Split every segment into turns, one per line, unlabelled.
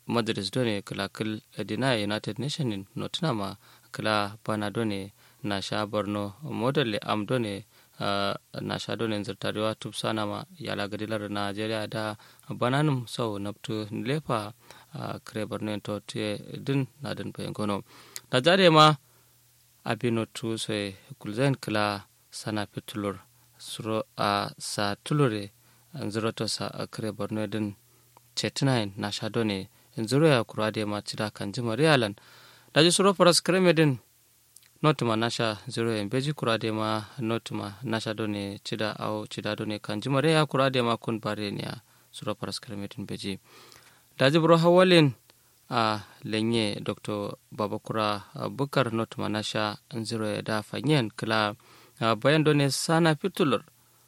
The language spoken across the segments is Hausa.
madrid done kala kil dina united nation in notina ma kala bana done na sha borno model am done uh, na sha done zirtarewa tupsana ma yala gadilar nigeria da bananum sau naptu lefa uh, kare borno to te din na din bayan gono da jare ma abino tu sai kulzen kala sana pitulur suro a sa tulure zuro to sa kare borno din chetinain na sha done zuro ya kurade ma cida kan jima realan daji suro faras kreme din notuma nasha zero en beji kurade ma notuma nasha done cida au cida done kan jima rea kurade ma kun bare niya suro faras kreme din beji daji bro hawalin a lenye dr babakura bukar notuma nasha zero ya da fanyen kala bayan done sana fitulur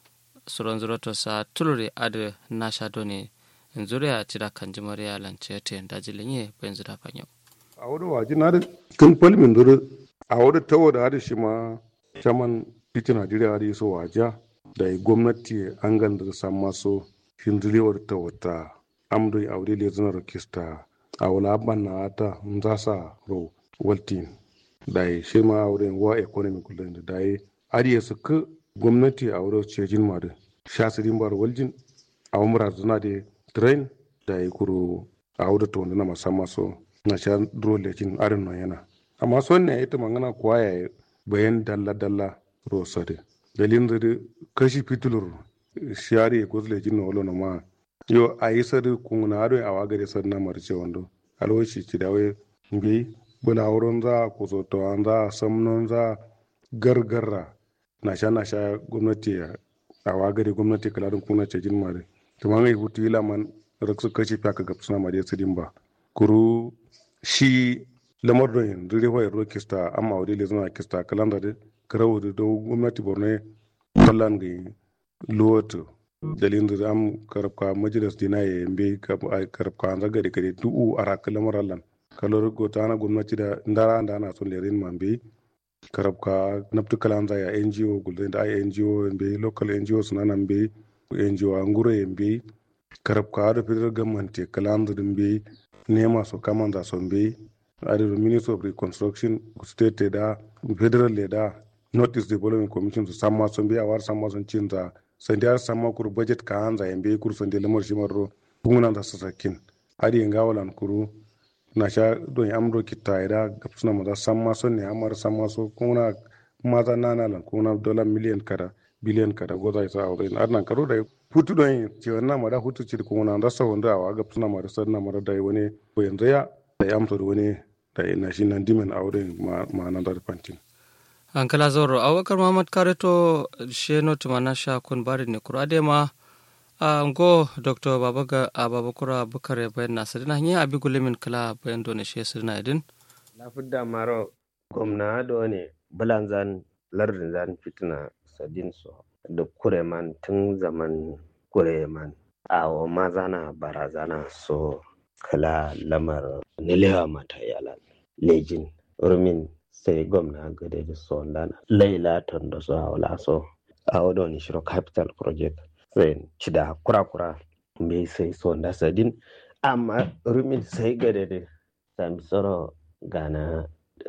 suron zuro to sa tulure ade nasha done zuriya cida kan jima rea lancete daji lenye bayan zira fanyen
a wani waje na da kan falmin duru a wani tawo da hada shi ma caman titi najeriya hada so waje da yi gwamnati an ganda da san maso hinzilewar ta wata amdoi a wuri le zana rokista a wala ban na ta za sa ro waltin da yi shi ma a wurin wa economy kullum da yi ariya su ka gwamnati a wurin cejin ma da shasirin bar waljin a umar zana da train da yi kuro a wurin ta wanda na musamman so na sha dole kin arin no yana amma son ne ita mangana kuwa ya bayan dalla dalla rosade dalin da kashi fitulur shari ko zule jin wolo na ma yo ayi sadu kun na ado a wagare sad na marce wando alwashi ci dawe bi bula wurin za ku so to an za samnon za gargarra na sha na sha gwamnati a wagare gwamnati kalarin kuna ce jin mare to man ai hutu ila man raksu kashi faka gapsuna mare sidin ba kuru shi lamar da yin dure wa yaro kista amma wadi le zama kista kalanda da karawo da do gwamnati borno kallan ga lowato dalin da am karabka majalis dina ya yambe karabka an zaga da kare du'u a raka lamar allan kalor go ta na gwamnati da ndara da ana son lerin mambe karabka naftu kalan za ya ngo gulden da ai ngo yambe local ngo suna nan be ngo anguro yambe karabka da federal government kalan da be nema so kamanda son be ade ministry of reconstruction state da federal le da north east development commission to samma son be awar samma son cinza sandi ar samma kur budget ka hanza yambe kur sandi lamar shi marro bunguna da sasakin ade ngawalan kuru na sha don amro kitta da gapsuna maza samma son ne amar samma so kuna maza nana lan kuna dollar million kada biliyan kada goza isa a wurin arnan karo da hutu don ce wannan mara hutu ce kuma na rasa wanda a ga suna mara sannan mara da wani ko yanzu ya da ya amsa da wani da ina shi nan dimen a wurin ma'anar da fantin.
an kala zoro abubakar muhammad kareto sheno tumana sha kun bari ne kura de ma a ngo dr babaga a babakura bukare bayan na sadina hanyar abi gulimin kala bayan dole shi sadina idin
lafidda maro gwamna do ne bulan zan lardin zan fitina sadin so da kureman tun zaman kureman awo mazana barazana so kala lamar nilewa mata yalan lejin rumin sai gwamna gade da so dan laila tondo so awla so awo do ni shiro capital project sai cida kura-kura me sai so da sadin amma rumin sai gade da sami tsoro gana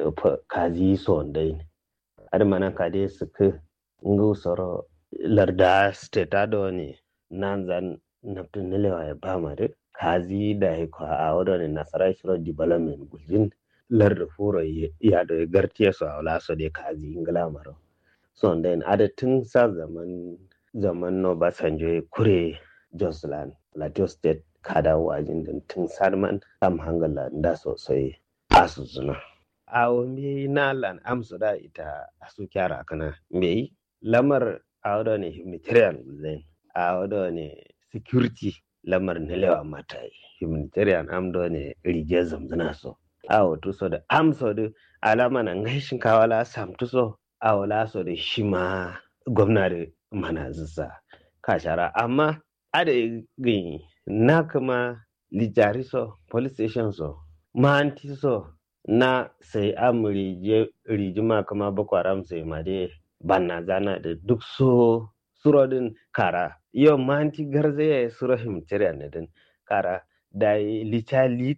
kazi so dai har mana kade suka ngu soro larda state ado ne nan zan naftun nilewa ya ba mare kazi da ya kwa a wadda ne nasarar shiro development gulzin larda furo ya da gartiya su a wala so da kazi ingila maro so then adatun sa zaman zaman no basanjo kure josland plateau state kada wajin din tun sarman am hangala da sosai asu zuna a wani na lan amsu da ita asu kyara kana me lamar a wadda ne humanitarian gulzin a wadda ne security lamar na lewa mata humanitarian amdo ne rige zamzana so a wato so da amso da alama na ngai shinkawa la samtu so a wala so da shi ma gwamna da mana zisa kashara amma a da gani na kuma lijari so police station so mahanti so na sai am rijima kuma boko haram sai ma dai banna zana da duk so surodin kara yau manti garzaya suro himtiriya ne din kara da licha